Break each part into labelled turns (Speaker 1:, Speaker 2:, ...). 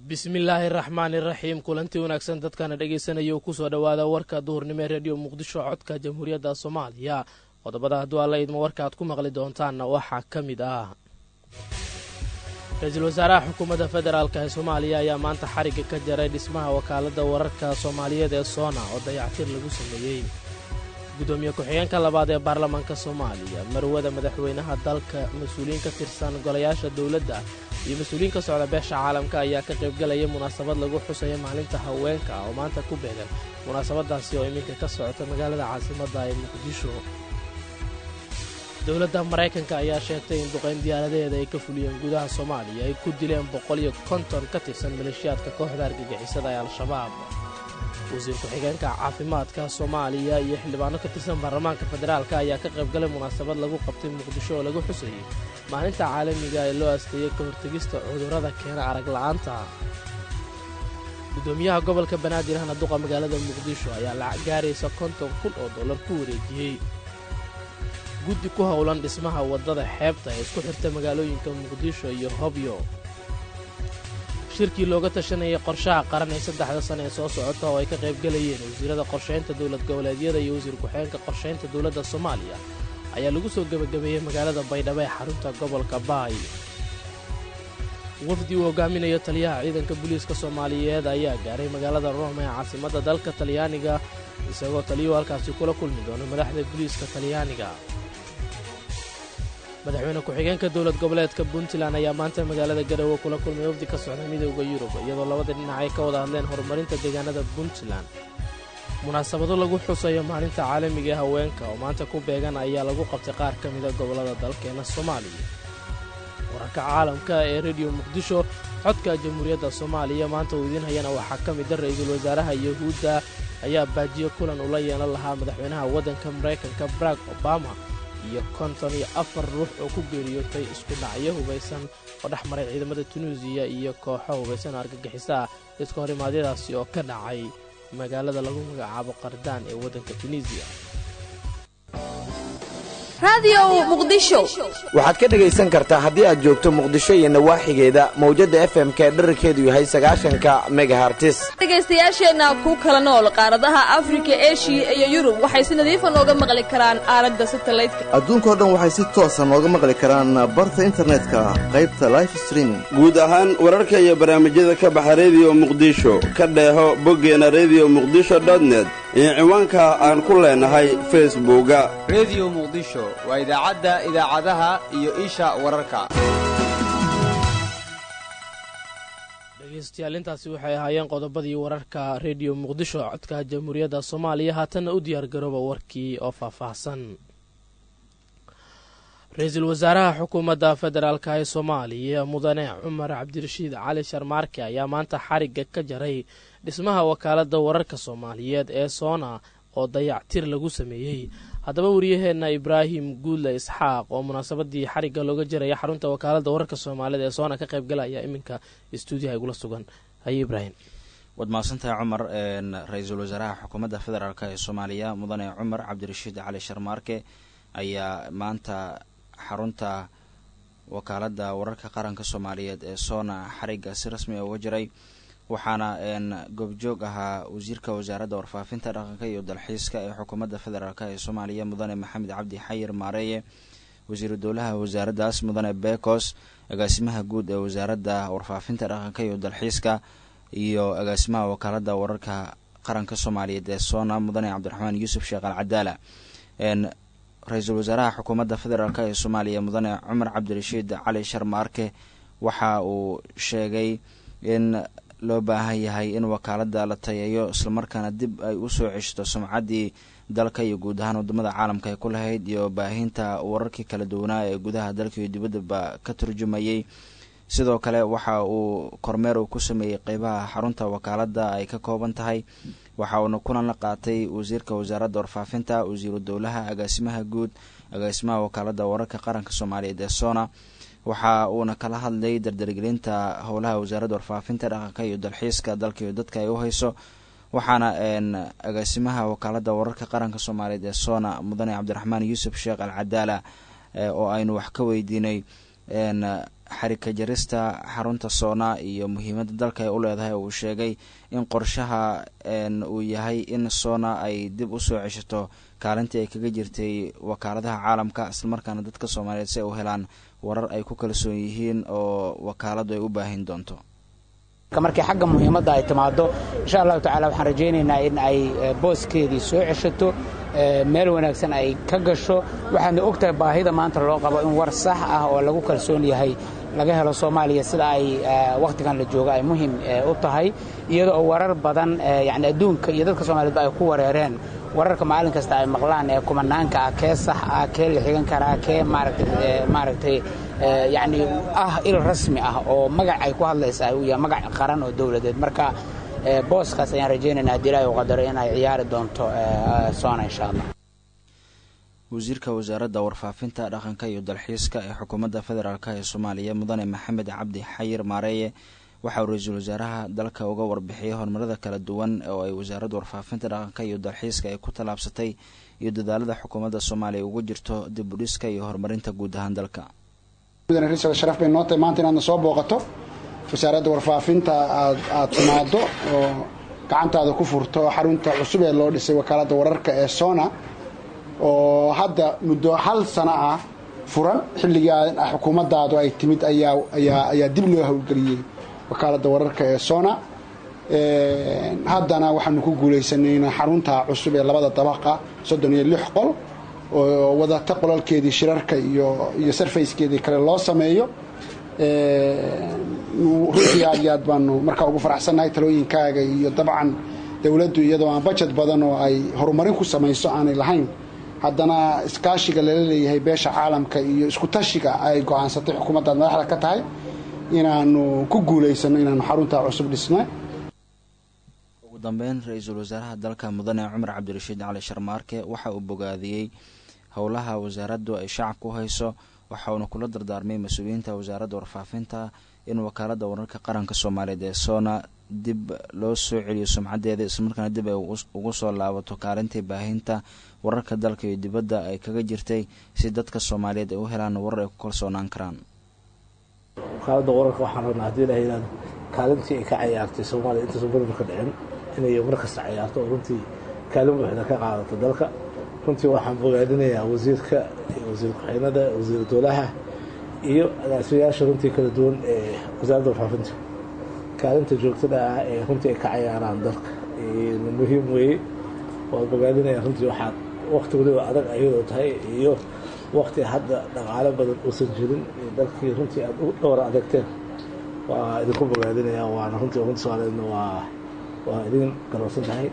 Speaker 1: bismillaahi raxmaani raxiim kulantii wanaagsan dadkana dhegaysanaya kusoo dhowaada warka duhurnimo ee rediyo muqdisho codka jamhuuriyadda soomaaliya qodobada hadduu alla idmo warka aad ku maqli doontaanna waxaa ka mid ah ra-iisul wasaaraha xukuumadda federaalk ee soomaaliya ayaa maanta xarigga ka jaray dhismaha wakaaladda wararka soomaaliyeed ee soona oo dayactir lagu sameeyey gudoomiye ku-xigeenka labaad ee baarlamaanka soomaaliya marwada madaxweynaha dalka mas-uuliyiin ka tirsan golayaasha dowladda iyo mas-uuliyiin ka socda beesha caalamka ayaa ka qaybgalaya munaasabad lagu xusaya maalinta haweenka oo maanta ku beegan munaasabadaasi oo iminka ka socota magaalada caasimadda ee muqdisho dowladda maraykanka ayaa sheegtay in duqayn diyaaradaheeda ay ka fuliyeen gudaha soomaaliya ay ku dileen boqol iyo konton ka tirsan maleeshiyaadka kooxda argagixisada ee al-shabaab wasiir ku-xigeenka caafimaadka soomaaliya iyo xildhibaano ka tirsan baarlamaanka federaalk ayaa ka qaybgalay munaasabad lagu qabtay muqdisho oo lagu xusayey maalinta caalamiga ee loo asteeyey ka hortegista cudurrada keena arag la'aanta gudoomiyaha gobolka banaadir ahna duqa magaalada muqdisho ayaa lacag gaaraysa konton kun oo dollar ku wareejiyey guddi ku howlan dhismaha waddada xeebta ee isku xirta magaalooyinka muqdisho iyo hobyo shirkii looga tashanayay qorshaha qaran ee saddexda sana ee soo socota oo ay ka qaybgalayeen wasiirada qorshaynta dowlad goboleedyada iyo wasiir ku-xigeenka qorshaynta dowladda soomaaliya ayaa lagu soo gebagabeeyey magaalada baydhabo ee xarunta gobolka baay wafdi uu hogaaminayo taliyaha ciidanka booliiska soomaaliyeed ayaa gaaray magaalada rome ee caasimadda dalka talyaaniga isagoo taliyuhu halkaasi kula kulmi doono madaxda booliiska talyaaniga madaxweyne ku-xigeenka dowlad goboleedka puntland ayaa maanta magaalada garowe kula kulmay wafdi ka socda midowda yurub iyadoo labada dhinac ay ka wada hadleen horumarinta deegaanada puntland munaasabado lagu xusayo maalinta caalamiga ee haweenka oo maanta ku beegan ayaa lagu qabtay qaar ka mida gobollada dalkeena soomaaliya wararka caalamka ee rediyo muqdisho codka jamhuuriyadda soomaaliya maanta uu idiin hayana waxaa ka mida ra-iisul wasaaraha yahuudda ayaa baajiyo kulan ula yeelan lahaa madaxweynaha waddanka maraykanka barack obama iyo konton iyo afar ruux oo ku geeriyootay isku dhacyo hubaysan oo dhex maray ciidamada tunuusiya iyo kooxo hubaysan oo argagixisa ah iska hor imaadyadaasi oo ka dhacay magaalada lagu magacaabo qardaan ee waddanka tunisiya
Speaker 2: waxaad ka dhegaysan kartaa haddii aad joogto muqdisho iyo nawaaxigeeda mawjadda f m k dherarkeedu yahay sagaashanka megahartis
Speaker 3: dhegaystayaasheenna ku kala nool qaaradaha afrika eshiya iyo yurub waxay si nadiifa nooga maqli karaan aaladda satalaydka
Speaker 4: adduunkao dhan waxay si toosa nooga maqli karaan barta internetka qaybta life streaming
Speaker 5: guud ahaan wararka iyo barnaamijyada ka baxa rediyo muqdisho ka dheeho boggeena rediyo muqdisho dotnet iyo ciwaanka aan ku leenahay facebooka
Speaker 6: rediyo muqdisho waa idaacadda idaacadaha iyo isha wararka
Speaker 1: dhegaystayaal intaasi waxay ahaayeen qodobadii wararka rediyo muqdisho codka jamhuuriyadda soomaaliya haatanna u diyaargarooba warkii oo faahfaahsan ra-iisul wasaaraha xukuumadda federaalk ee soomaaliya mudane cumar cabdirashiid cali sharmaarke ayaa maanta xarigga ka jaray dhismaha wakaaladda wararka soomaaliyeed ee soona oo dayactir lagu sameeyey haddaba wariyaheenna ibraahim guudle isxaaq oo munaasabadii xarigga looga jaraya xarunta wakaaladda wararka soomaaliyeed ee soona ka qaybgalaya iminka stuudiyaha igula sugan haye ibraahim
Speaker 7: waad mahadsantahay cumar ra-iisul wasaaraha xukuumadda federaalk ee soomaaliya mudane cumar cabdirashiid cali sharmaarke ayaa maanta xarunta wakaaladda wararka qaranka soomaaliyeed ee soona xarigga si rasmi uga jiray waxaana goobjoog ahaa wasiirka wasaaradda warfaafinta dhaqanka iyo dalxiiska ee xukuumadda federaalk ee soomaaliya mudane maxamed cabdi xayir maareeye wasiiru dowlaha wasaaraddaas mudane bekos agaasimaha guud ee wasaaradda warfaafinta dhaqanka iyo dalxiiska iyo agaasimaha wakaaladda wararka qaranka soomaaliyeed ee soona mudane cabdiraxmaan yuusuf sheekh al cadaala ra-iisul wasaaraha xukuumadda federaalk ee soomaaliya mudane cumar cabdirashiid cali sharmaarke waxa uu sheegay in loo baahan yahay in wakaaladda la tayeeyo islamarkaana dib ay usoo ceshto sumcaddii dalka iyo guud ahaan wadamada caalamka ay ku lahayd iyo baahinta wararkii kala duwanaa ee gudaha dalka iyo dibaddaba ka turjumayay sidoo kale waxa uu kormeer uu ku sameeyey qeybaha xarunta wakaaladda ay ka kooban tahay waxa uuna kulan la qaatay wasiirka wasaaradda warfaafinta wasiiru dowlaha agaasimaha guud agaasimaha wakaaladda wararka qaranka soomaaliyeed ee sona waxa uuna kala hadlay dardargelinta howlaha wasaaradda warfaafinta dhaqanka iyo dalxiiska dalka iyo dadka ay u hayso waxaana agaasimaha wakaaladda wararka qaranka soomaaliyeed ee sona mudane cabdiraxmaan yuusuf sheekh al cadaala oo aynu wax ka weydiinay xarika jarista xarunta soona iyo muhiimadda dalka ay u leedahay uu sheegay in qorshaha uu yahay in soona ay dib usoo ceshato kaalintii ay kaga jirtay wakaaladaha caalamka islamarkaana dadka soomaaliyeed si ay u helaan warar ay ku kalsoon yihiin oo wakaaladu ay u baahin doonto
Speaker 8: markii xagga muhiimadda ay timaado insha allahu tacala waxaan rajaynaynaa in ay booskeedii soo ceshato meel wanaagsan ay ka gasho waxaadna og tahay baahida maanta loo qabo in war sax ah oo lagu kalsoon yahay laga helo soomaaliya sida ay wakhtigan la jooga ay muhiim u tahay iyada oo warar badan yani adduunka iyo dadka soomaaliyedba ay ku wareereen wararka maalin kasta ay maqlaan ee kumanaanka ah kee sax ah kee la xigan karaa kee maaragtay yacni ah il rasmi ah oo magac ay ku hadlaysa uu yahay magac qaran oo dowladeed marka booskaas ayaan rajaynaynaa haddii ilaahi u qadaro in ay ciyaari doonto soona insha allah
Speaker 7: wasiirka wasaaradda warfaafinta dhaqanka iyo dalxiiska ee xukuumadda federaalk ee soomaaliya mudane maxamed cabdi xayir maareeye waxa uu ra-iisul wasaaraha dalka uga warbixiyey horumarada kala duwan oo ay wasaaradda warfaafinta dhaqanka iyo dalxiiska ay ku tallaabsatay iyo dadaalada xukuumadda soomaaliya ugu jirto dib u dhiska iyo horumarinta guud ahaan dalka
Speaker 9: sharaf bay noo tahay maanta inaadna soo booqato wasaaradda warfaafinta aad aad timaado oo gacantaada ku furto xarunta cusub ee loo dhisay wakaaladda wararka ee sona oo hadda muddo hal sano ah furan xilligii xukuumaddaadu ay timid ayaa ayaa ayaa dib loo howlgeliyey wakaaladda wararka ee sona haddana waxaanu ku guulaysanay in xarunta cusub ee labada dabaqa soddon iyo lix qol oo wadata qolalkeedii shirarka iyo iyo sarfayskeedii kale loo sameeyo runtii aad iyo aad baanu markaa ugu faraxsannahay talooyinkaaga iyo dabcan dowladdu iyadoo aan bajet badan oo ay horumarin ku samayso aanay lahayn haddana iskaashiga lala leeyahay beesha caalamka iyo isku tashiga ay go-aansatay xukuumaddaad madaxda ka tahay inaanu ku guulaysano inaanu xaruntaa cusub dhisna
Speaker 7: ugu dambeyn ra-iisul wasaaraha dalka mudane cumar cabdirashiid cali sharmaarke waxa uu bogaadiyey howlaha wasaaraddu ay shacabka u hayso waxa uuna kula dardaarmay mas-uuliyiinta wasaaradda warfaafinta in wakaaladda wararka qaranka soomaaliyeed ee soona dib loo soo celiyo sumcadeeda islamarkaana dib ay ugu soo laabato kaalintii baahinta wararka dalka iyo dibadda ay kaga jirtay si dadka soomaaliyeed ay u helaan warar ay ku kalsoonaan karaan
Speaker 10: wakaaladda wararka waxaan rabnaa haddii ilaha yihahdo kaalintii ay ka cayaartay soomaaliya intaysan badan ka dhicin inay mar kasta cayaarto oo runtii kaalin buuxda ka qaadato dalka runtii waxaan bogaadinayaa wasiirka wasiir ku-xeenada wasiir dowlaha iyo agaasimayaasha runtii kala duwan ee wasaaradda warfaafinta kaalinta joogtada ah ee runtii ay ka cayaaraan dalka muhiim weeye waan bogaadinaya runtii waxaad wakti waliba adag ayadoo tahay iyo wakti hadda dhaqaalo badan uusan jirin dalkii runtii aad u dhowra adagteen waa idinku bogaadinaya waana runtii ummadda soomaaliyeedna waa waa idin garowsan tahay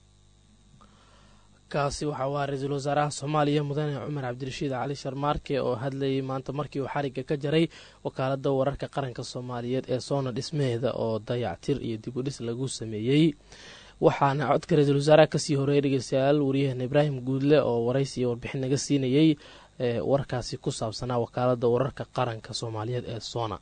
Speaker 1: kaasi waxa uu ahaa ra-iisul wasaaraha soomaaliya mudane cumar cabdirashiid cali sharmaarke oo hadlayay maanta markii uu xarigga ka jaray wakaaladda wararka qaranka soomaaliyeed ee soona dhismaheeda oo dayactir iyo dib u dhis lagu sameeyey waxaana codka ra-iisul wasaaraha kasii horeeyay dhegeystayaal waryaheena ibraahim guudle oo waraysi iyo warbixin naga siinayey warkaasi ku saabsanaa wakaaladda wararka qaranka soomaaliyeed ee soona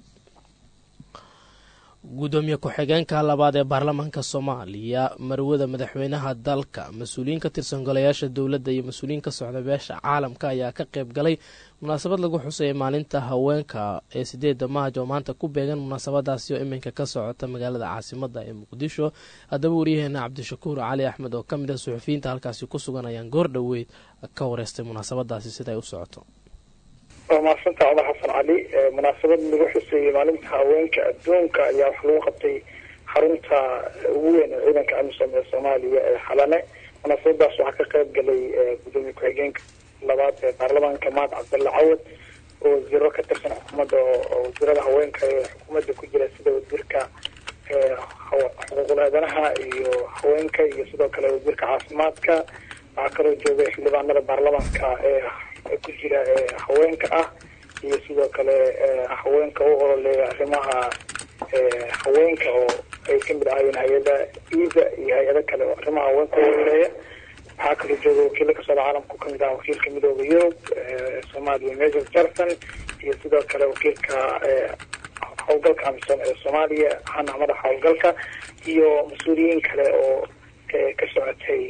Speaker 1: gudoomiye ku-xigeenka labaad ee baarlamaanka soomaaliya marwada madaxweynaha dalka mas-uuliyiin ka tirsan golayaasha dowladda iyo mas-uuliyiin ka socda beesha caalamka ayaa ka qayb galay munaasabad lagu xusayay maalinta haweenka ee sideeda maaj oo maanta ku beegan munaasabadaasi oo iminka ka socota magaalada caasimada ee muqdisho haddaba waryaheena cabdishakuur cali axmed oo kamid ah suxufiyiinta halkaasi ku sugan ayaan goor dhoweyd ka wareystay munaasabadaasi siday u socoto
Speaker 11: waa mahadsanta cumar xasan cali munaasabad lagu xuseeyey maalinta haweenka adduunka ayaa waxaa lagu qabtay xarunta ugu weyn ee ciidanka amisom ee soomaaliya ee xalane munaasabadaas waxaa ka qayb galay gudoomiye ku-xigeenka labaad ee baarlamaanka maad cabdalla cawad oo wasiiro ka tirsan xukuumadda oo wasiirada haweenka ee xukuumadda ku jira sida wasiirka xuquuqul aadanaha iyo haweenka iyo sidoo kale wasiirka caafimaadka waxaa kaloo joogay xildhibaanada baarlamaanka ee ku jira haweenka ah iyo sidoo kale haweenka u ololeeya arrimaha haweenka oo ay kamid ahaayeen hay-ada iida iyo hay-ado kale oo arrimaha haweenka u ololeeya waxaa kaloo jooga wakiilo kasocda caalamku kamid ah wakiilka midooda yurub soomaaliya major jarson iyo sidoo kale wakiilka howlgalka amisom ee soomaaliya hana madaxa howlgalka iyo mas-uuliyiin kale oo ka socotay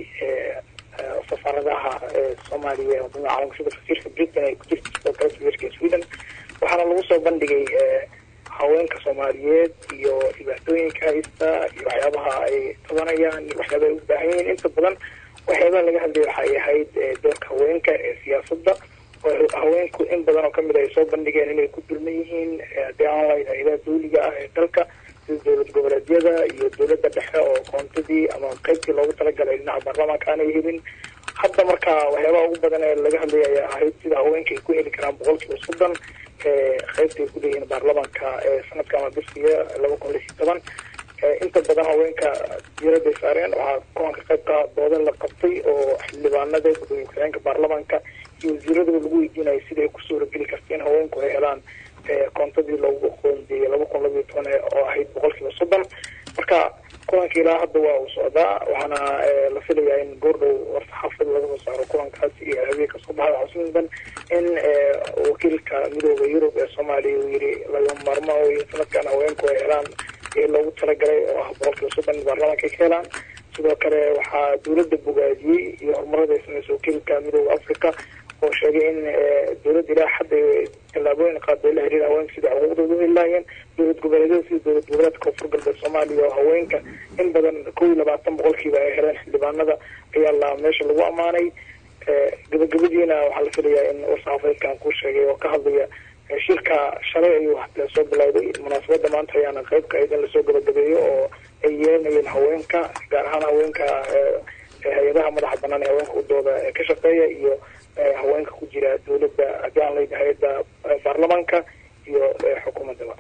Speaker 11: safaaradaha soomaaliya wadamada caalamka sida wasiirka britain ay ku jirta sidoo kale wasiirka sweden waxaana lagu soo bandhigay haweenka soomaaliyeed iyo dhibaatooyinka haysta iyo waxyaabaha ay tabanayaan iyo waxyaaba ay u baahan yihiin inta badan waxyaabaha laga hadlaya waxay ahayd doorka haweenka ee siyaasadda oo haweenku in badan oo kamid ay soo bandhigeen inay ku dulman yihiin haddii aan lahayn hay-adaha dawliga ah ee dalka sida dowlad goboleedyada iyo dowladda dhexe oo koontadii ama qaybtii loogu talagalay dhinaca baarlamaanka aanay helin hadda marka waxyaabaha ugu badan ee laga hadlaya ayaa ahayd sida haweenka ay ku heli karaan boqolkiiba soddon qaybta ay ku leeyihiin baarlamaanka ee sanadka ama bisiga laba kun lix iyo toban inta badan haweenka diiraday saareen waxaa kulanka qaybka doodan la qabtay oo xildhibaanada gudoomiye ku-xigeenka baarlamaanka iyo wasiiradaba lagu weydiinayay sida ay ku suurageli karta in haweenku ay helaan koontadii loogu qoondeeyey laba kun labayo toban oo ahayd boqolkiiba soddon marka kulanka ilaa hadda waa uu socdaa waxaana la filayaa in goordhow warsaxaafad laga soo saaro kulankaasi iyo habeenka soo baxda waxaa mudan in wakiilka midooda yurub ee soomaaliya uu yiri laga maarmo iyo sanadkan haweenku ay helaan ee loogu talagalay oo ah boqolkiiba soddon baarlamaanka ay ka helaan sidoo kale waxaa dowladda bogaadiyey iyo horumarada ay sameysay wakiilka midooda africa oo sheegay in dowladda ilaa hadda tallaabooyin qaado la xiriira haweenka sida xuquuqdooda u heli lahaayeen dowlad goboleedyada sida dowlad goboleedka koonfur galbeed soomaaliya oo haweenka in badan kow iyo labaatan boqolkiiba ay heleen xildhibaanada ayaa la meesha lagu ammaanay gabagabadiina waxaa la filayaa in warsaxaafeedkan kuu sheegay oo ka hadlaya shirka shalay ayuu soo bilowday munaasabada maanta ayaana qaybka ayd in lasoo gabagabeeyo oo ay yeelanayeen haweenka gaar ahaan haweenka hay-adaha madaxa banaan ee haweenka udooda ee ka shaqeeya iyo haweenka ku jira dowladda haddii aan leyd hay-adda baarlamaanka iyo xukuumaddaba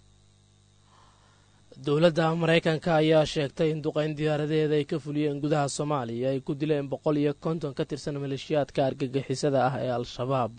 Speaker 1: dowladda maraykanka ayaa sheegtay in duqeyn diyaaradeeda ay ka fuliyeen gudaha soomaaliya ay ku dileen boqol iyo konton ka tirsan maleeshiyaadka argagixisada ah ee al-shabaab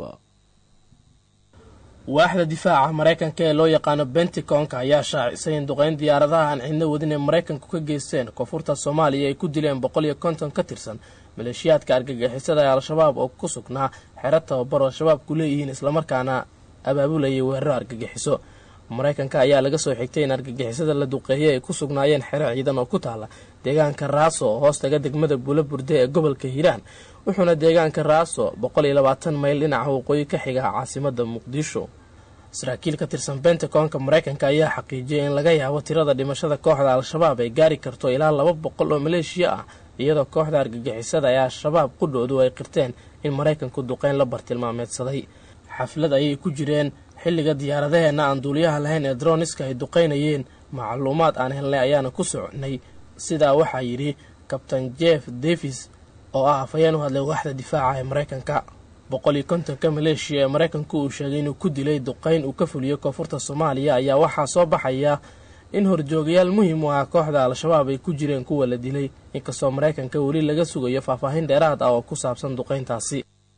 Speaker 1: waaxda difaaca maraykanka ee loo yaqaano benticonka ayaa shaacisay in duqeyn diyaaradaha aan cidno wadin ee maraykanku ka geysteen koonfurta soomaaliya ay ku dileen boqol iyo konton ka tirsan maleeshiyaadka argagixisada ee al-shabaab oo ku sugnaa xero tababar oo shabaabku leeyihiin islamarkaana abaabulayay weeraro argagixiso maraykanka ayaa laga soo xigtay in argagixisada la duqeeyay ay ku sugnaayeen xero ciidan oo ku taala deegaanka raaso oo hoostaga degmada buula burde ee gobolka hiiraan wuxuuna deegaanka raaso boqol iyo labaatan mayl dhinaca waqooyi ka xiga caasimada muqdisho saraakiil ka tirsan bentaconka maraykanka ayaa xaqiijiyay in laga yaabo tirada dhimashada kooxda al-shabaab ay gaari karto ilaa laba boqol oo maleeshiya ah iyadoo kooxda argagixisada ee al-shabaab qudhoodu ay qirteen in maraykanku duqeyn la bartilmaameedsaday xaflad ayay ku jireen xilliga diyaaradaheena aan duuliyaha lahayn ee droniska ay duqeynayeen macluumaad aan helnay ayaana ku soconay sidaa waxaa yidhi kabtain jeff davis oo ah afhayeen u hadlay waaxda difaaca ee maraykanka boqol iyo kontonka maleeshiya ee maraykanku uu sheegay inuu ku dilay duqeyn uu ka fuliyey koonfurta soomaaliya ayaa waxaa soo baxaya in horjoogayaal muhiim u ah kooxda al-shabaab ay ku jireen kuwa la dilay inkastoo maraykanka weli laga sugayo faahfaahin dheeraad ah oo ku saabsan duqeyntaasi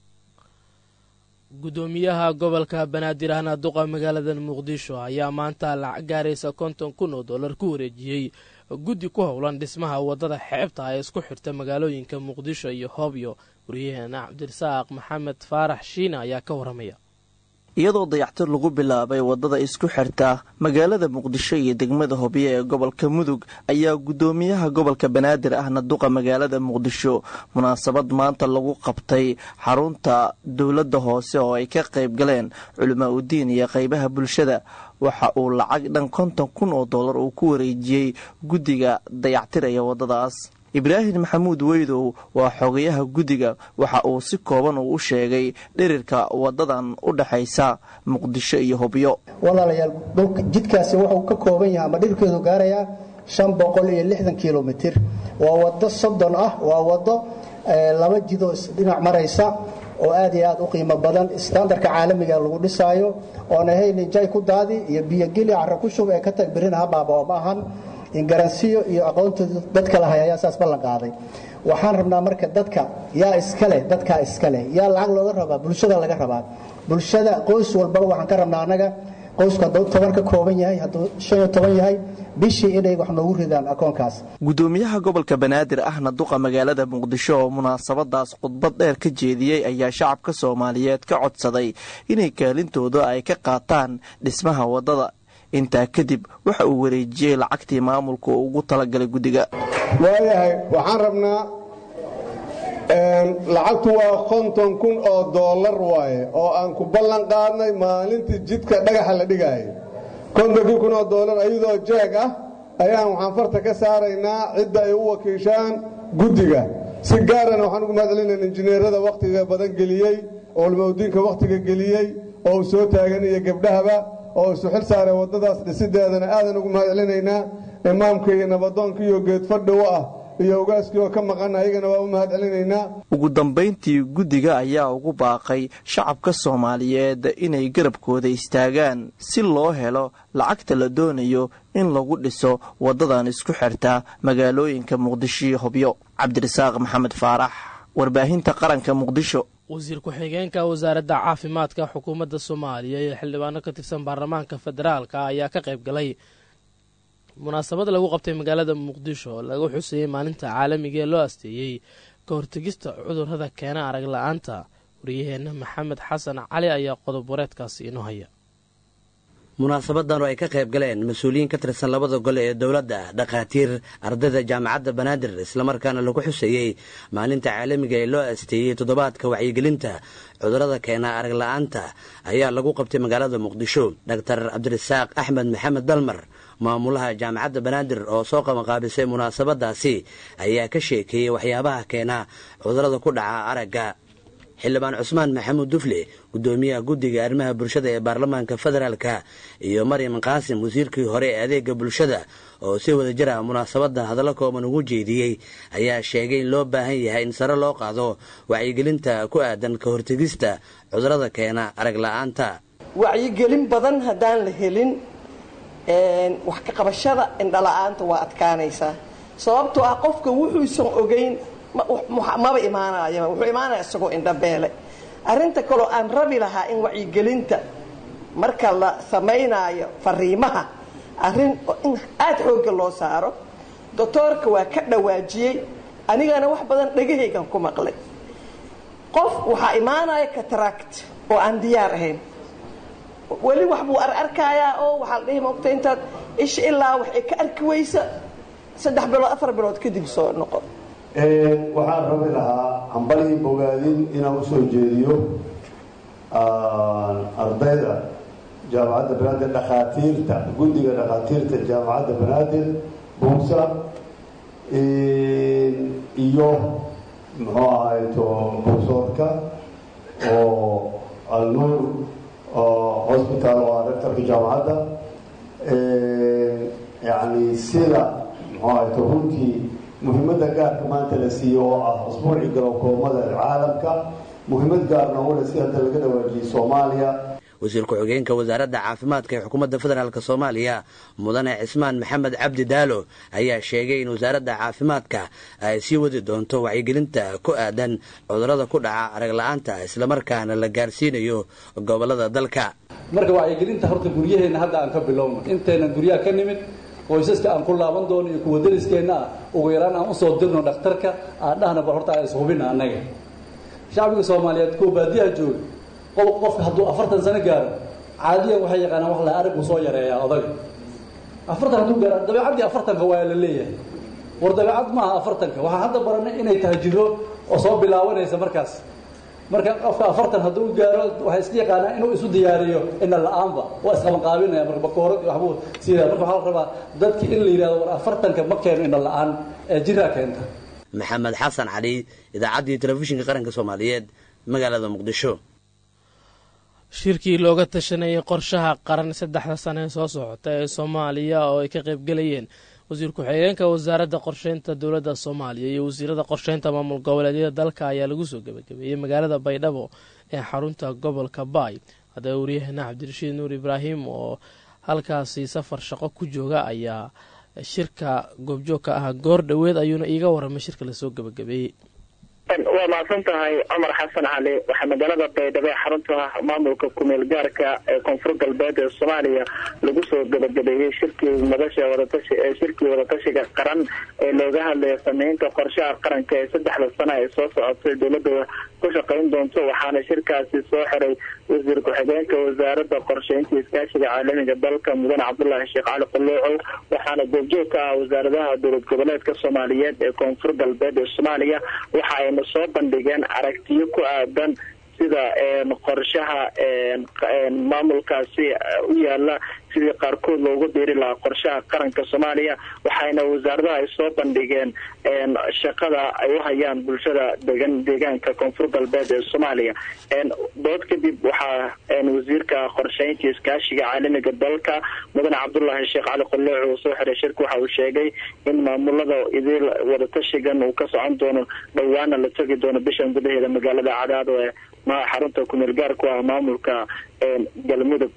Speaker 1: gudoomiyaha gobolka banaadir ahna duqa magaalada muqdisho ayaa maanta lacag gaaraysa konton kun oo dollar ku wareejiyey guddi ku howlan dhismaha wadada xeebta ee isku xirta magaalooyinka muqdisho iyo hoobyo wariyaheena cabdirasaaq maxamed faarax shiina ayaa ka waramaya
Speaker 12: iyadoo dayactir lagu bilaabay wadada isku xirta magaalada muqdisho iyo degmada hobyo ee gobolka mudug ayaa gudoomiyaha gobolka banaadir ahna duqa magaalada muqdisho munaasabad maanta lagu qabtay xarunta dowladda hoose oo ay ka qayb galeen culimaa udiin iyo qaybaha bulshada waxa uu lacag dhan konton kun oo dollar uu ku wareejiyey guddiga dayactiraya wadadaas ibraahim maxamuud weydow waa xogayaha guddiga waxa uu si kooban uu u sheegay dhirirka wadadan u dhexaysa muqdisho iyo hobyo
Speaker 13: walaalayaal dhulka jidkaasi wuxuu ka kooban yahay ama dhirkeedu gaarayaa shan boqol iyo lixdan kilomitir waa wado soddon ah waa wado laba jidoo isdhinac maraysa oo aad iyo aad u qiimo badan standarka caalamiga lagu dhisaayo oon ahayn injay ku daadi iyo biyogeli cara ku shub ee ka tag birina habaaba ma ahan ingaransiyo iyo aqoontooda dadka lahay ayaa saas ballan qaaday waxaan rabnaa marka dadka yaa iskale dadkaa iskale yaa lacag looga rabaa bulshada laga rabaa bulshada qoys walbaba waxaan ka rabnaa annaga qoysku hadduu toban ka kooban yahay hadduu shan iyo toban yahay bishii inay wax noogu ridaan akoonkaas
Speaker 12: gudoomiyaha gobolka banaadir ahna duqa magaalada muqdisho oo munaasabadaas khudbad dheer ka jeediyey ayaa shacabka soomaaliyeed ka codsaday inay kaalintooda ay ka qaataan dhismaha wadada intaa kadib waxa uu wareejiyey lacagtii maamulka oo ugu talagalay guddiga
Speaker 14: waayahay waxaan rabnaa lacagtu waa konton kun oo doolar waaye oo aan ku ballan qaadnay maalintii jidka dhagaxa la dhigaayo kontonkii kun oo doolar ayadoo jeeg ah ayaan waxaan farta ka saaraynaa cidda ay u wakiishaan guddiga si gaarana waxaan ugu mahadcelinayna injineerada wakhtiga badan geliyey culmowdiinka wakhtiga geliyey oo uu soo taagan iyo gabdhahaba oo isu xil saaray waddadaas dhisideedana aadan ugu mahadcelinaynaa imaamka iyo nabadoonka iyo geedfadhi u ah iyo ogaaskii oo ka maqan ayagana waa u mahadcelinaynaa
Speaker 12: ugu dambayntii guddiga ayaa ugu baaqay shacabka soomaaliyeed inay garabkooda istaagaan si loo helo lacagta la doonayo in lagu dhiso waddadan isku xirta magaalooyinka muqdisho iyo hobyo cabdirasaaq maxamed faarax warbaahinta qaranka muqdisho
Speaker 1: wasiir ku-xigeenka wasaaradda caafimaadka xukuumadda soomaaliya iyo xildhibaano ka tirsan baarlamaanka federaalka ayaa ka qayb galay munaasabad lagu qabtay magaalada muqdisho oo lagu xusayey maalinta caalamiga ee loo asteeyey ka hortegista cudurrada keena arag la-aanta wariyaheenna maxamed xasan cali ayaa qodob wareedkaasi inoo haya
Speaker 15: munaasabadan oo ay ka qayb galeen mas-uuliyiin ka tirsan labada gole ee dowladda dhakhaatiir ardayda jaamacadda banaadir islamarkaana lagu xuseeyey maalinta caalamiga ee loo asteeyey toddobaadka wacyigelinta cudurrada keena arag la-aanta ayaa lagu qabtay magaalada muqdisho dhaktar cabdirasaaq axmed maxamed dalmar maamulaha jaamacadda banaadir oo soo qabanqaabisay munaasabadaasi ayaa ka sheekeeyey waxyaabaha keena cudurrada ku dhaca aragga xildhibaan cusmaan maxamuud dufle gudoomiyaha guddiga arrimaha bulshada ee baarlamaanka federaalka iyo maryam qaasim wasiirkii hore ee adeega bulshada oo si wada jir ah munaasabadan hadallo kooban ugu jeediyey ayaa sheegay in loo baahan yahay in sare loo qaado wacyigelinta ku aadan ka hortegista cudurrada keena arag la-aanta
Speaker 16: wacyigelin badan haddaan la helin wax ka qabashada indhala-aanta waa adkaanaysaa sababtoo ah qofka wuxuusan ogeyn maba imaanaya wuxuu imaanaya isagoo indhabeele arrinta kaloo aan rabi lahaa in wacyigelinta marka la samaynaayo fariimaha arrin in aada xoogga loo saaro doctoorka waa ka dhawaajiyey anigana wax badan dhegahaygan ku maqlay qof waxaa imaanaya cataract oo aan diyaar ahayn weli wax buu ararkayaa oo waxaa la dhihi mogta intaad isha ilaa waxay ka arki weysa saddex bilood afar bilood kadib soo noqo
Speaker 17: waxaan rabi lahaa hambalii bogaadin inaan usoo jeediyo ardayda jaamacadda banaadir dhakhaatiirta guddiga dhakhaatiirta jaamacadda banaadir buugsa iyo muxuu ahayto buugsoodka oo alnuur hosbitaal oo ah rectorka jaamacadda yacni sida muxuu ahayto runtii muhiimadda gaarka maanta la siiyo oo ah usbuucii galowkoomada caalamka muhiimad gaarna ule si hadda laga dhawaajiyey soomaaliya
Speaker 15: wasiir ku-xigeenka wasaaradda caafimaadka ee xukuumadda federaalk soomaaliya mudane cismaan maxamed cabdi daalo ayaa sheegay in wasaaradda caafimaadka ay sii wadi doonto wacyigelinta ku aadan cudurrada ku dhaca arag la-aanta islamarkaana la gaarsiinayo gobolada dalka
Speaker 18: marka wacyigelinta horta guryaheenna hadda aan ka bilowno intaynan guryaha ka nimid qoysaska aan ku laaban doono iyo kuwa dariskeenna ah ugu yaraan aan usoo dirno dhakhtarka aan dhahna bal horta aan ishubina annaga shacbiga soomaaliyeed kuwa baadiyaha jooga qof qofka hadduu afartan sano gaaro caadiyan waxay yaqaanaan wax la arag uu soo yareeyaa odaga afartan hadduu gaaro dabeecaddii afartanka waa la leeyahay war dabeecad maaha afartanka waxaan hadda baranay inay tahay jiro oo soo bilaabanaysa markaas marka qofka afartan hadduu gaaro waxay iska yaqaanaan inuu isu diyaariyo ina la-aanba waa isqabanqaabinaya marka bakoorad iyo waxbuu sidaa marka waxaa la rabaa dadki in la yidhahdo war afartanka ma keeno ina la-aan ee jiraa keenta
Speaker 15: maxamed xasan cali idaacaddii telefishinka qaranka soomaaliyeed magaalada muqdisho
Speaker 1: shirkii looga tashanayay qorshaha qaran saddexda sane ee soo socota ee soomaaliya oo ay ka qaybgelayeen wasiir ku-xigeenka wasaaradda qorsheynta dowladda soomaaliya iyo wasiirada qorsheynta maamul goboleedyada dalka ayaa lagu soo gebagabeeyey magaalada baydhabo ee xarunta gobolka baay haddaba waryaheena cabdirashiid nuur ibraahim oo halkaasi safar shaqo ku jooga ayaa shirka goobjoog ka ah goor dhoweed ayuuna iiga waramay shirka lasoo gebagabeeyey
Speaker 11: waa mahadsan tahay cumar xasan cali waxaa magaalada baydhabo ee xarunta maamulka kumeel gaarka ee koonfur galbeed ee soomaaliya lagu soo gabagabeeyey shirkii madasha wadatashi ee shirkii wadatashiga qaran ee looga hadlaya sameynta qorshaha qaranka ee saddexda sana ee soo socotay dowlada ku shaqayn doonto waxaana shirkaasi soo xiray wasiir ku-xigeenka wasaaradda qorsheynta iskaashiga caalamiga dalka mudane cabdulaahi sheekh cali quloocow waxaana goobjoog ka ah wasaaradaha dowlad goboleedka soomaaliyeed ee koonfur galbeed ee soomaaliya waxa ayna soo bandhigeen aragtiyo ku aadan sida qorshaha maamulkaasi u yaala sidii qaarkood loogu biiri lahaa qorshaha qaranka soomaaliya waxayna wasaaradaha ay soo bandhigeen shaqada ay u hayaan bulshada degan deegaanka koonfur galbeed ee soomaaliya dood kadib waxaa wasiirka qorsheynta iskaashiga caalamiga dalka mudane cabdulaahi sheekh cali qolooc uu soo xiray shirka waxa uu sheegay in maamulada idil wadatashigan uu ka socon doono dhowaana la tegi doono bishan gudaheeda magaalada cadaado ee xarunta kumeel gaar ku ah maamulka galmudug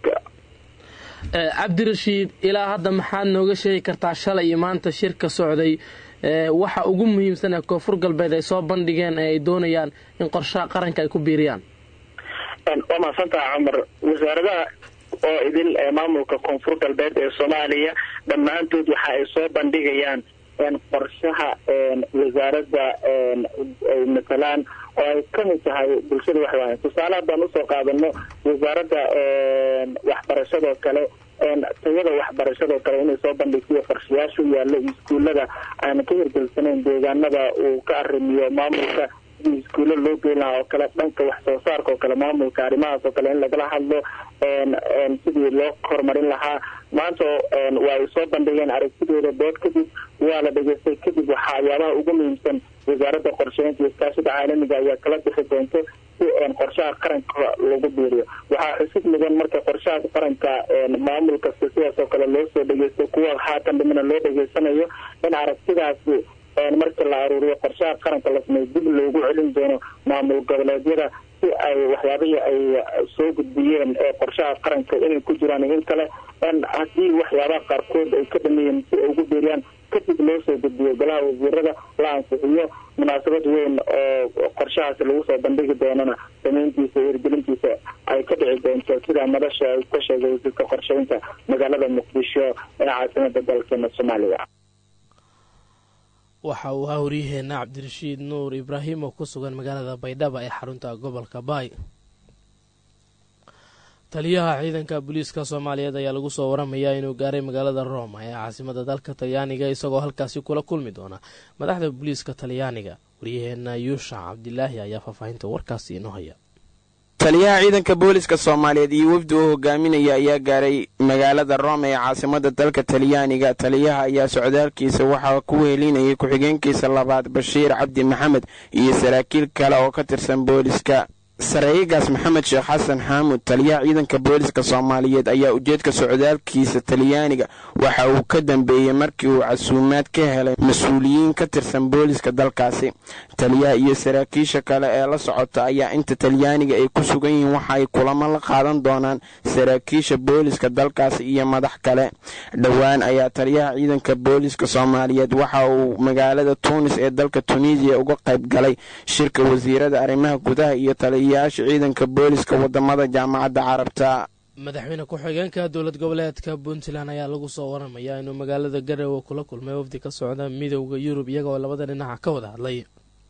Speaker 1: cabdirashiid ilaa hadda maxaad nooga sheegi kartaa shalay iyo maanta shirka socday waxa ugu muhiimsan ee koonfur galbeed ay soo bandhigeen ee ay doonayaan in qorshaha qaranka ay ku biiriyaan
Speaker 11: waa mahadsantaha cumar wasaaradaha oo idil ee maamulka koonfur galbeed ee soomaaliya dhammaantood waxa ay soo bandhigayaan qorshaha wasaaradda ay matalaan oo ay kamid tahay bulshada waxwaaya tusaale haddaan usoo qaadano wasaaradda waxbarashadoo kale tayada waxbarashadoo kale inay soo bandhigsiyo qorshayaasha u yaala iskuullada aan ka hirgelsanayn deegaanada uu ka arrimiyo maamulka sidii iskuulla loo geyn lahaa oo kale dhanka wax soo saarka oo kale maamulka arrimahaas oo kale in lagala hadlo sidii loo horumarin lahaa maanta waa ay soo bandhigeen aragtidooda dood kadib waa la dhegeystay kadib waxyaabaha ugu muhiimsan wasaaradda qorsheynta iyo iskaashada caalamiga ayaa kala bixi doonto si qorshaha qaranka lagu biiriyo waxaa xusid mudan marka qorshaha qaranka maamul kasta sidaas oo kale loo soo dhegeysto kuwa haatan dhimana loo dhegeysanayo in aragtidaasi marka la aruuriyo qorshaha qaranka la sameeyo dib loogu celin doono maamul goboleedyada si ay waxyaabihii ay soo gudbiyeen qorshaha qaranka inay ku jiraan in kale haddii waxyaabaha qaarkood ay ka dhameeyeen si ay ugu beeriyaan kadib loo soo gudbiyo golaha wasiirada la ansixiyo munaasabad weyn oo qorshahaasi lagu soo bandhigi doonana samayntiisa iyo hirgelintiisa ay ka dhici doonto sida madasha ay ka sheegay wasiirka qorsheynta magaalada muqdisho ee caasimada dalkeena soomaaliya
Speaker 1: waxa uu ahaa waryaheena cabdirashiid nuur ibraahim oo ku sugan magaalada baydhaba ee xarunta gobolka baay taliyaha ciidanka booliiska soomaaliyeed ayaa lagu soo waramayaa inuu gaaray magaalada roma ee caasimada dalka talyaaniga isagoo halkaasi kula kulmi doona madaxda booliiska talyaaniga waryaheena yuushac cabdilaahi ayaa faahfaahinta warkaasi inoo haya
Speaker 19: taliyaha ciidanka booliska soomaaliyeed iyo wafdi uu hogaaminaya ayaa gaaray magaalada rome ee caasimada dalka talyaaniga taliyaha ayaa socdaalkiisa waxaa ku wehelinayay ku-xigeenkiisa labaad bashiir cabdi maxamed iyo saraakiil kale oo ka tirsan booliska sareeyigaas maxamed sheekh xasan xaamuud taliyaha ciidanka booliska soomaaliyeed ayaa ujeedka socdaalkiisa talyaaniga waxa uu ka dambeeyey markii uu casuumaad ka helay mas-uuliyiin ka tirsan booliska dalkaasi taliyaha iyo saraakiisha kale ee la socota ayaa inta talyaaniga ay ku sugan yihiin waxa ay kulamo la qaadan doonaan saraakiisha booliska dalkaasi iyo madax kale dhowaan ayaa taliyaha ciidanka booliska soomaaliyeed waxa uu magaalada tuunis ee dalka tunisiya uga qayb galay shirka wasiirada arrimaha gudaha iyo taliyayaasha ciidanka booliska wadamada jaamacadda carabta
Speaker 1: madaxweyne ku-xigeenka dowlad goboleedka puntland ayaa lagu soo waramayaa inuu magaalada garowe kula kulmay wafdi ka socda midowda yurub iyagoo labada dhinaca ka wada hadlay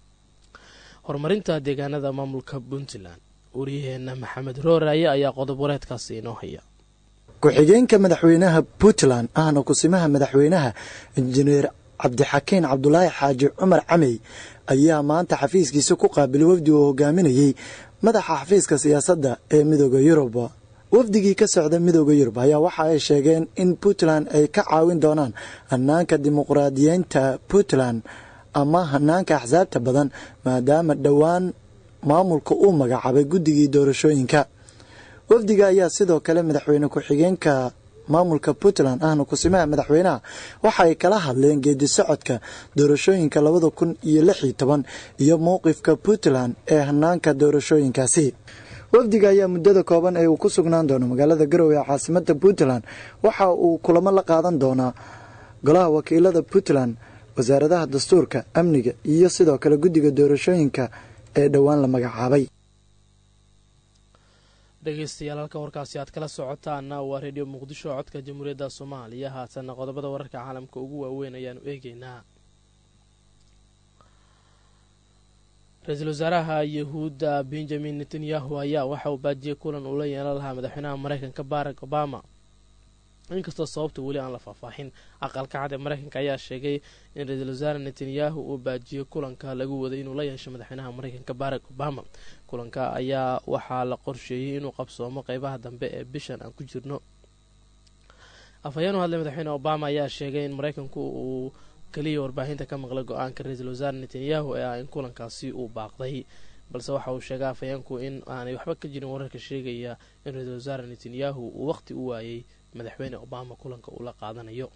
Speaker 1: horumarinta deegaanada maamulka puntland waryaheena maxamed rooraaye ayaa qodob wareedkaasi inoo haya
Speaker 20: ku-xigeenka madaxweynaha puntland ahna kusimaha madaxweynaha injineer cabdixakiin cabdulaahi xaaji cumar camey ayaa maanta xafiiskiisa ku qaabilay wafdi uu hogaaminayey madaxa xafiiska siyaasadda ee midooda yurub wafdigii ka socda midooda yurub ayaa waxa ay sheegeen in puntland ay ka caawin doonaan hanaanka dimuqraadiyeynta puntland ama hanaanka axsaabta badan maadaama dhowaan maamulka uu magacaabay guddigii doorashooyinka wafdiga ayaa sidoo kale madaxweyne ku-xigeenka maamulka puntland ahna kusimaha madaxweynaha waxa ay kala hadleen geedi socodka doorashooyinka labada kun iyo lix iyo toban iyo mowqifka puntland ee hanaanka doorashooyinkaasi wafdiga ayaa muddada kooban ee uu ku sugnaan doono magaalada garowe ee caasimada puntland waxa uu kulamo la qaadan doonaa golaha wakiilada puntland wasaaradaha dastuurka amniga iyo sidoo kale guddiga doorashooyinka ee dhowaan la magacaabay
Speaker 1: dhegeystayaal halka warkaasi aad kala socotaana waa redio muqdisho codka jamhuuriyadda soomaaliya haatanna qodobada wararka caalamka ugu waaweyn ayaanu eegeynaa ra-iisul wasaaraha yahuudda benjamin netanyahu ayaa waxa uu baajiyey kulan uu la yeelan lahaa madaxweynaha mareykanka barack obama inkastoo sababta weli aan la faahfaaxin aqalka cad ee mareykanka ayaa sheegay in ra-iisul wasaare netanyahu uu baajiyey kulanka lagu waday inuu la yeesho madaxweynaha mareykanka barack obama kulanka ayaa waxaa la qorsheeyey inuu qabsoomo qeybaha dambe ee bishan aan ku jirno afhayeen u hadlay madaxweyne obama ayaa sheegay in mareykanku uu keliya warbaahinta ka maqlay go-aanka ra-iisul wasaare netanyahu ee ah in kulankaasi uu baaqday balse waxa uu sheegay afhayeenku in aanay waxba ka jirin wararka sheegaya in ra-iisul wasaare netanyahu uu waqti u waayey madaxweyne obama kulanka uu la qaadanayo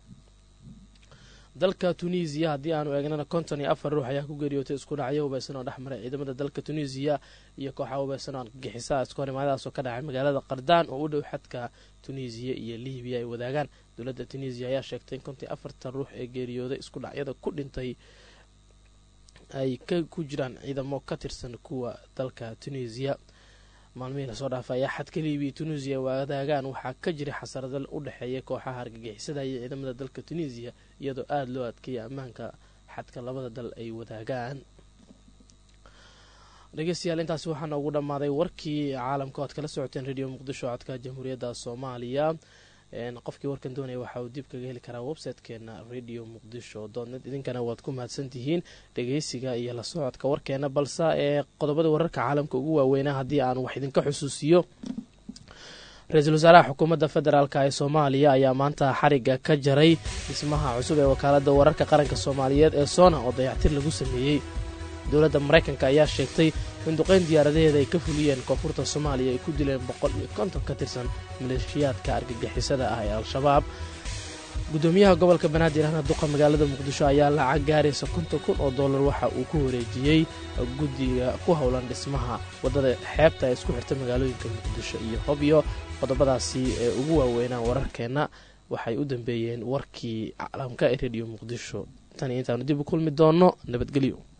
Speaker 1: dalka tunisiya haddii aanu eegnana konton iyo afar ruux ayaa ku geeriyootay isku dhacyo hubeysan oo dhexmaray ciidamada dalka tunisiya iyo kooxa hubeysan oo argagixisaa isku horimaadaas oo ka dhacay magaalada qardaan oo u dhow xadka tunisiya iyo libiya ay wadaagaan dowladda tunisiya ayaa sheegtay in konton iyo afartan ruux ee geeriyooday isku dhacyada ku dhintay ay ku jiraan ciidamo ka tirsan kuwa dalka tunisiya maalmihii lasoo dhaafay ayaa xadka libiya tunisiya wadaagaan waxaa ka jiray xasarado u dhexeeya kooxaha argagixisada iyo ciidamada dalka tunisiya iyadoo aada loo adkeeyay ammaanka xadka labada dal ay wadaagaan dhegeystayaal intaasi waxaa noogu dhammaaday warkii caalamka o ad kala socoteen radio muqdisho codka jamhuuriyadda soomaaliya qofkii warkan doonaya waxa uu dib kaga heli karaa websitekeena radio muqdisho doodnet idinkana waad ku mahadsantihiin dhegeysiga iyo la socodka warkeena balse ee qodobada wararka caalamka ugu waaweynaa haddii aan wax idinka xusuusiyo ra-iisul wasaaraha xukuumadda federaalk ee soomaaliya ayaa maanta xariga ka jaray dhismaha cusub ee wakaalada wararka qaranka soomaaliyeed ee soona oo dayactir lagu sameeyey dowladda maraykanka ayaa sheegtay in duqeyn diyaaradaheeda ay ka fuliyeen koonfurta soomaaliya ay ku dileen boqol iyo konton ka tirsan maleeshiyaadka argagixisada ah ee al-shabaab gudoomiyaha gobolka banaadir ahna duqa magaalada muqdisho ayaa lacag gaaraysa konton kun oo dollar waxa uu ku wareejiyey guddiga ku howlan dhismaha waddada xeebta ee isku xirta magaalooyinka muqdisho iyo hobyo qodobadaasi ee ugu waaweynaa wararkeenna waxay u dambeeyeen warkii caalamka ee rediyo muqdisho tan iyo intaanu dib u kulmi doonno nabadgelyo